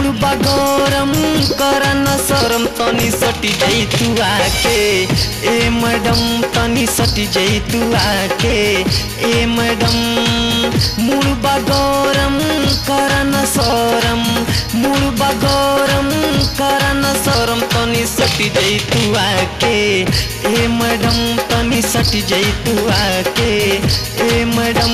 मुड़बा गरम करन शरम तनी सटी जाइ तू आके ए मैडम तनी सटी जाइ तू आके ए मैडम मुड़बा गरम करन शरम मुड़बा गरम करन शरम तनी सटी जाइ तू आके ए मैडम तनी सटी जाइ तू आके ए मैडम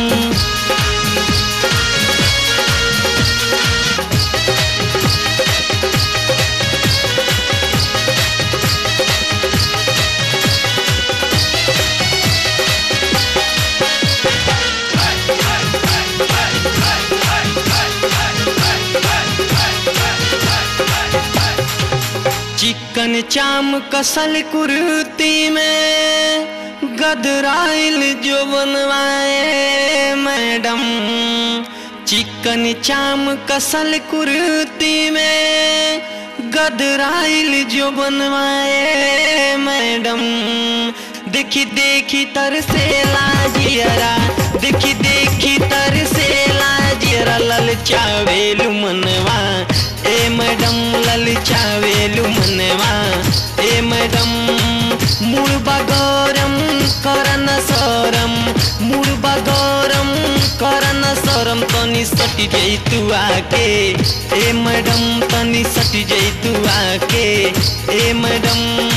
चिकन चाम कसल कुर्ती में गदराइल जो बनवाए मैडम चिकन चाम कसल कुर्ती में गदराइल जो बनवाए मैडम देखी देखी तरसे लाजियरा देखी देखी तरसे लाजियरा ललचावेलु मनवा ए मैडम ललचावेलु मनवा ए मैडम मुड़बा गरम करन सरम मुड़बा गरम करन सरम तनी सटी जाइ तू आके ए मैडम तनी सटी जाइ तू आके ए मैडम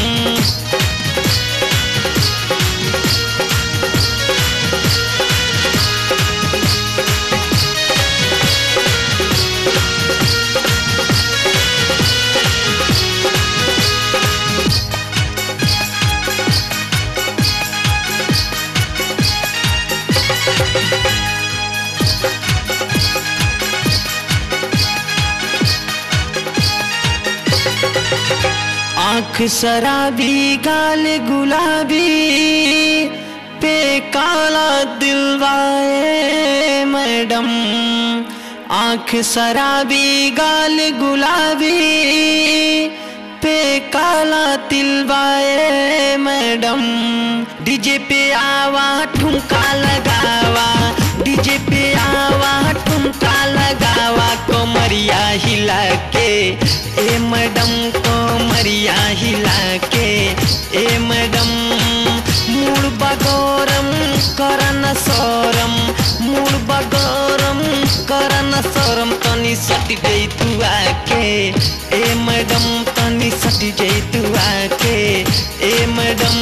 आंख शराबी गाल गुलाबी पे काला दिलवाए मैडम आंख शराबी गाल गुलाबी पे काला तिलवाए मैडम डीजे पे आवा ठुमका लगावा डीजे पे आवा ठुमका लगावा कोमरिया हिला के ए मैडम कोमरिया हिला के ए मैडम मूड बगोरम करन सोरम मूड बगोरम करन सोरम तनी सटी गई तू आके ए मैडम तनी सटी गई तू आके ए मैडम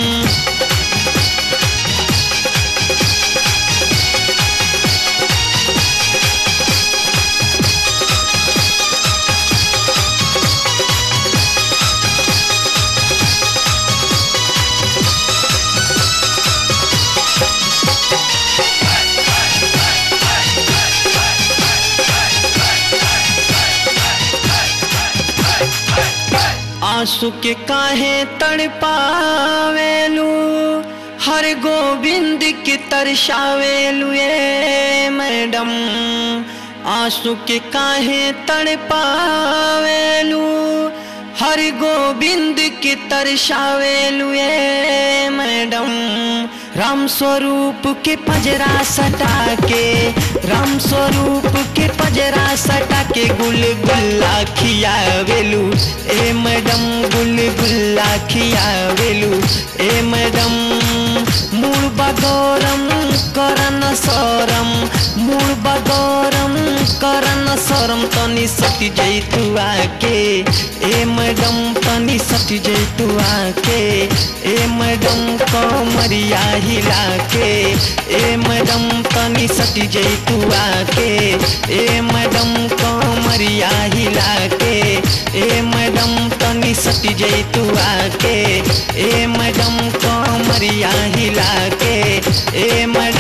आंसू के काहे तड़पावेलू हर गोविंद के तरसावेलू ये मैडम आंसू के काहे तड़पावेलू हर गोविंद के तरसावेलू ये मैडम राम स्वरूप के पजरा सटा के राम स्वरूप के पजरा सटा के गुल गुल्ला खियावेलू ए मैडम गुल गुल्ला खियावेलू ए मैडम मूड बगोरम करन सरम मूड बगोरम करन सरम तनी सटी जाइ तू आके ए मैडम तनी सटी जाइ तू आके ए मैडम कमरिया हिला के ए मैडम तनी सटी जाइ तू आके ए मैडम कमरिया हिला के ए मैडम तनी सटी जाइ तू आके ए मैडम कमरिया हिला के ए मैडम